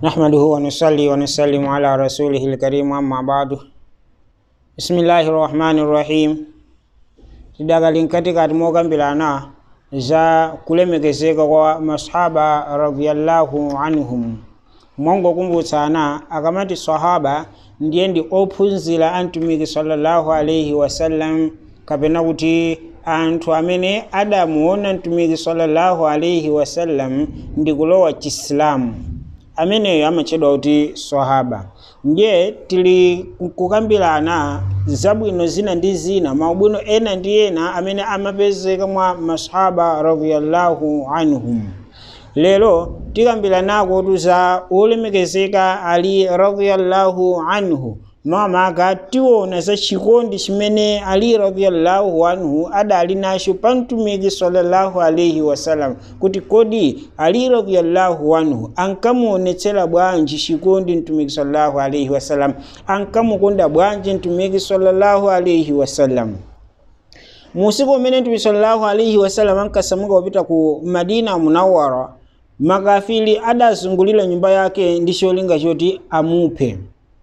نحمده ونصلي ونسلم على رسوله الكريم أما بعد بسم الله الرحمن الرحيم tidakali katikati mokambirana za kulemekezeka kwa masahaba radhiyallahu anhum mongokumbutsana akamati sahaba ndiye ndi ophunzira a mtumiki sallallahu alaihi wasallam kapena kuti anthu amene adamuona mtumiki sallallahu alaihi wasallam ndi kulowa chisilamu ameneyo amatchedwa kuti sahaba ndiye tili kukambirana zabwino zina ndi zina maubwino ena ndi ena amene amapezeka mwa masahaba radhiyallahu anhum lero tikambiranako tu za olemekezeka ali radhiyallahu anhu mamaka tiona za chikondi chimene ali radhiyallahu anhu adali nacho pa mtumiki sallallahu alaihi wasallam kuti kodi ali radhiyallahu anhu ankamuonetsera bwanji chikondi mtumiki sallallahu alaihi wasallam ankamukonda bwanji mtumiki sallallahu alaihi wasallam musiku umene mtumiki sallallahu alaihi wasallam ankasamuka kupita ku madina munawara makafiri adazungulira nyumba yake ndi cholinga choti amuphe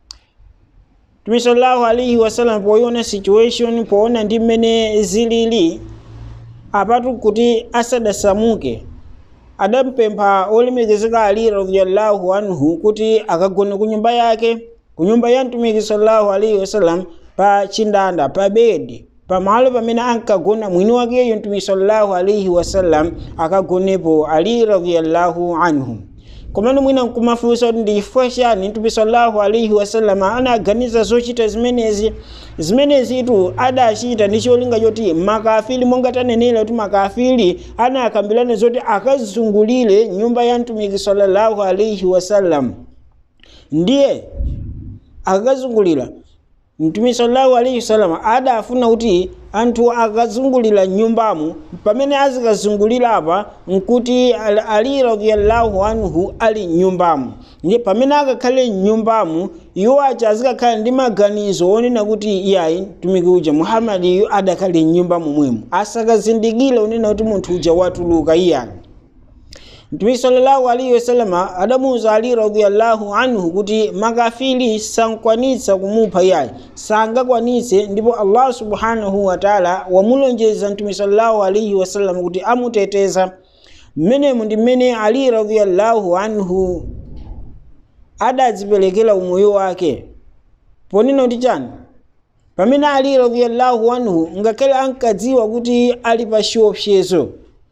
mtume sallallahu alaihi wasallam poiona situation poona ndi mmene zilili apatu kuti asadasamuke adampempha olemekezeka ali radhiyallahu anhu kuti akagone ku nyumba yake ku nyumba ya mtumiki sallallahu alaihi wasallam pa chindanda pa bedi pamalo pamene ankagona mwini wakeyo mtumiki sallallahu alaihi wasallam akagonepo ali radhiyallahu anhu komano mwina nkumafunsa kuti ndi chifukwa chani mtume sallallahu alaihi wasallam anaganiza zochita zimenezi zimenezitu adachita ndi cholinga choti makafiri monga tanenera kuti makafiri anakambirana zoti akazungulire nyumba ya mtumiki sallallahu alaihi wasallam ndiye akazungulira mtume sallallahu alaihi wasallam adafuna kuti anthu akazungulira nyumbamo pamene azikazungulira apa nkuti ali radhiyallahu anhu ali nyumbamo ndiye pamene akakhale nyumbamo iwo aja azikakhala ndi maganizo onena kuti iyayi mtumiki uja muhammadiyu adakhale nyumbamo mwemo asakazindikire onena kuti munthu uja watuluka iyani mtume sallallahu alaihi wasallam adamuwuza ali radhiyallahu anhu kuti makafiri sankwanitsa kumupha iyayi sangakwanitse ndipo allah subhanahu wataala wamulonjeza mtume sallallahu alaihi wasallam kuti amuteteza mmenemu ndi mmene ali radhiyallahu anhu adadziperekera umoyo wake ponena kuti chani pamene ali radhiyallahu anhu ngakhale ankadziwa kuti ali pa chiopsezo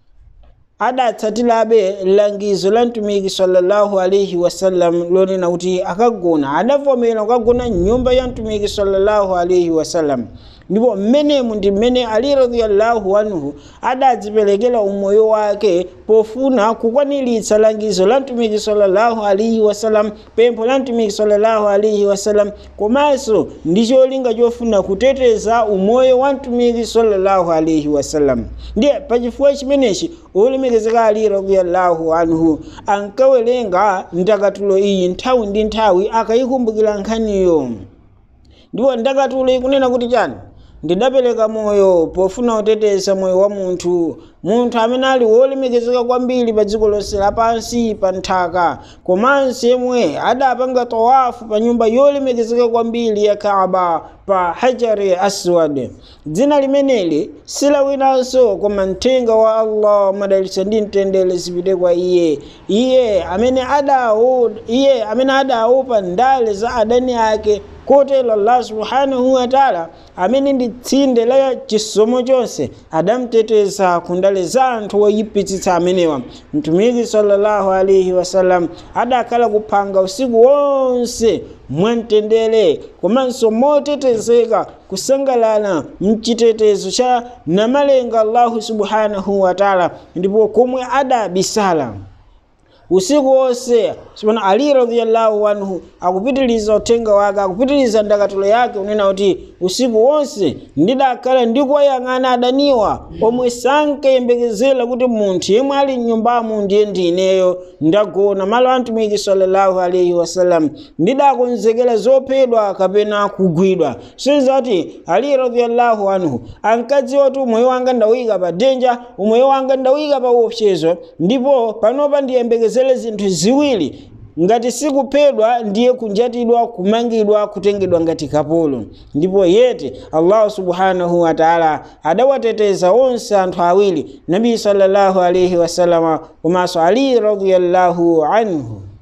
adatsatirabe langizo la mtumiki sallallahu alaihi wasallam lonena kuti akagona adavomera kukagona nyumba ya mtumiki sallallahu alaihi wasallam ndipo mmenemu ndi mmene ali radhiyallahu anhu adadziperekera umoyo wake pofuna kukwaniritsa langizo la mtumiki sallallahu alaihi wasallam pempho la mtumiki sallallahu alaihi wasallam komanso ndi cholinga chofuna kuteteza umoyo wa mtumiki sallallahu alaihi wasallam ndiye pachifukwa chimenechi olemekezeka ali radhiyallahu anhu ankawerenga ndakatulo iyi nthawi ndi nthawi akayikumbukira nkhaniyo ndipo ndakatulo ikunena kuti chani ndidapereka moyo pofuna kuteteza moyo wa munthu munthu amene ali wolemekezeka kwambiri pa dziko lonse lapansi pa nthaka komanso yemwe adapanga tawafu pa nyumba yolemekezeka kwambiri ya kaaba pa hajari aswad dzina limeneli silawinanso koma mthenga wa allah madalitsa ndi mtendere zipite kwa iye iye amene adawo iye amene adaopa ndale za adani ake kotero allah subhanahu wataala amene ndi tsinde la chisomo chonse adamuteteza ku ndale za anthu woyipitsitsa amenewa mtumiki sallallahu alaihi wasallam adakhala kuphanga usiku wonse mwamtendere komanso motetezeka kusangalala mchitetezo cha namalenga allahu subhanahu wataala ndipo komwe adabisala usiku wonse sipana ali radhiyallahu anhu akupitiliza uthenga wake akupitiliza ndakatulo yake unena kuti usiku wonse ndidakhala ndikuwayang'ana adaniwa omwe sankayembekezera kuti munthu yemwe ali mnyumbamo ndiye ndineyo ndagona malo a mtumiki sallallahu alaihi wasallam ndidakonzekera zophedwa kapena kugwidwa sizati ali radhiyallahu anhu ankadziwa kuti umoyo wanga ndawuyika pa denja umoyo wanga ndawuyika pa uopsezo ndipo panopa ndiyembekezere zinthu ziwiri ngati sikuphedwa ndiye kunjatidwa kumangidwa kutengedwa ngati kapolo ndipo yete allahu subhanahu wataala adawateteza onse anthu awiri nabi sallallahu alaihi wasalama komanso ali radiyallahu anhu